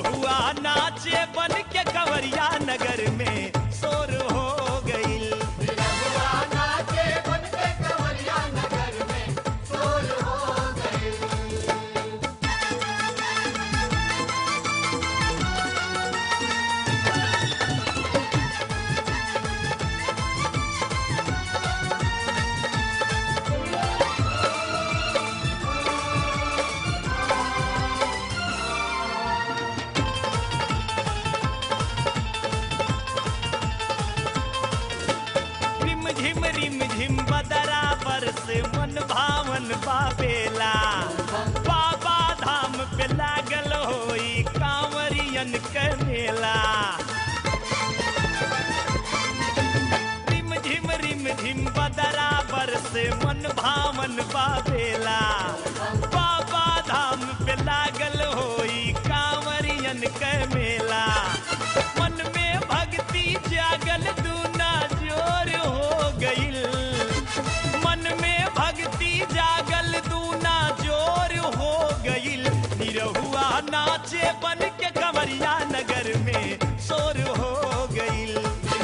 निरहुआ नाचे बन के कंवरिया नगर में शोर हो गईल रिम झिम रिम झिम बदरा से मन भावन बाबेला बाबा धाम पे लागल होई कांवरियन के मेला रिम झिम रिम झिम बदरा से मन भावन बाबेला बाबा धाम पे लागल होई कांवरियन के मेला मन में भक्ति जागल दूना जोर हो गईल मन में भक्ति जागल दूना जोर हो गईल निरहुआ नाचे बन के कमरिया नगर में शोर हो गईल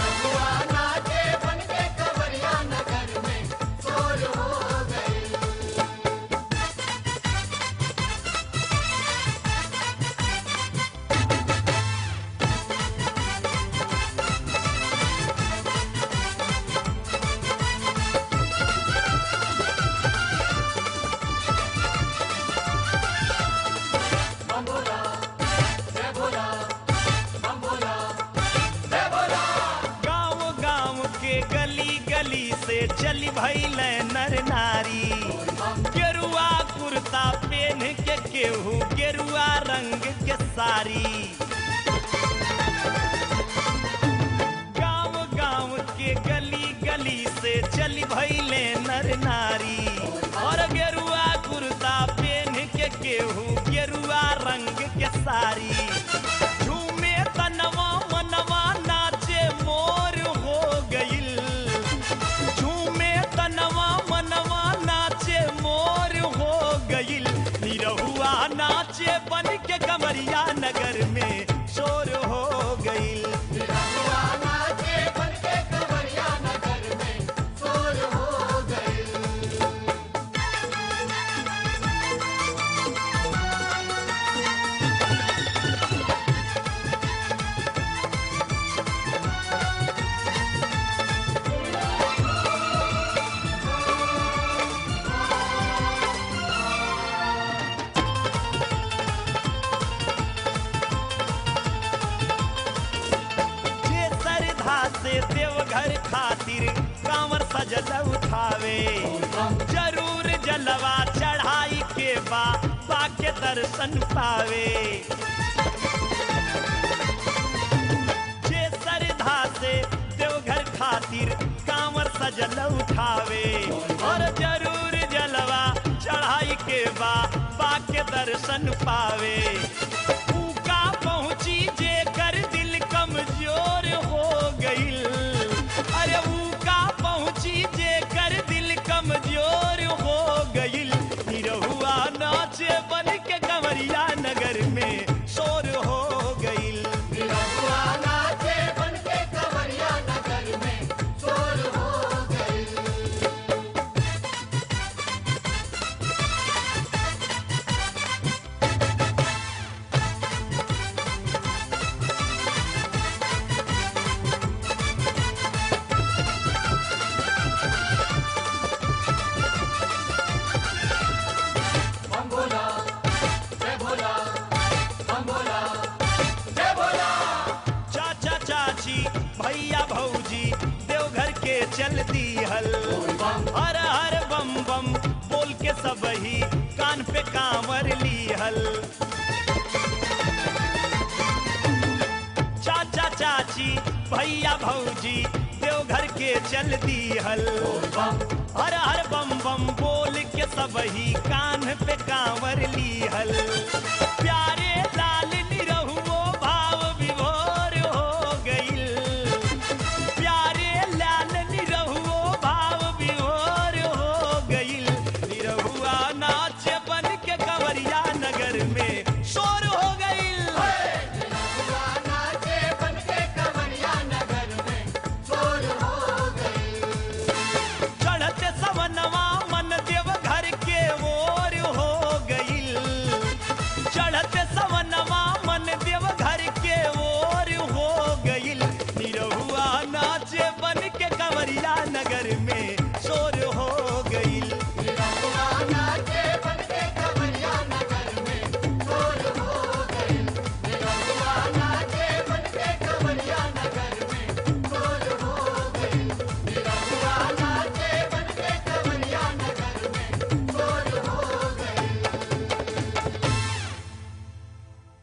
गांव गांव के गली गली से चली भइल नर नारी गेरुआ कुर्ता पहन के केहू गेरुआ रंग के साड़ी गांव गांव के गली गली से चली भइले नर नारी और गेरुआ कुर्ता पहन के केहू गेरुआ रंग के साड़ी झूमे तनवा मनवा नाचे मोर हो गईल झूमे तनवा मनवा नाचे मोर हो गईल निरहुआ नाचे बन के कमरिया नगर में शोर हो गईल जे सरधा से देवघर खातिर कांवर सजल उठावे जरूर जलवा चढ़ाई के बा बा के दर्शन पावे जे सरधा से देवघर खातिर कांवर सजल उठावे और जरूर जलवा चढ़ाई के बा बा के दर्शन पावे ऊका पहुंची जे कर दिल कमजोर हो गईल अरे ऊका पहुंची जे कर दिल कमजोर हो गईल निरहुआ नाचे बन के कंवरिया नगर में शोर हो गईल चाचा चाची भैया भौजी देवघर के चल दी हल हर हर बम बम बोल के सब ही कान पे कांवर ली हल चाचा चाची भैया भौजी देवघर के चल दी हल हर हर बम बम बोल के सब ही कान पे कांवर ली हल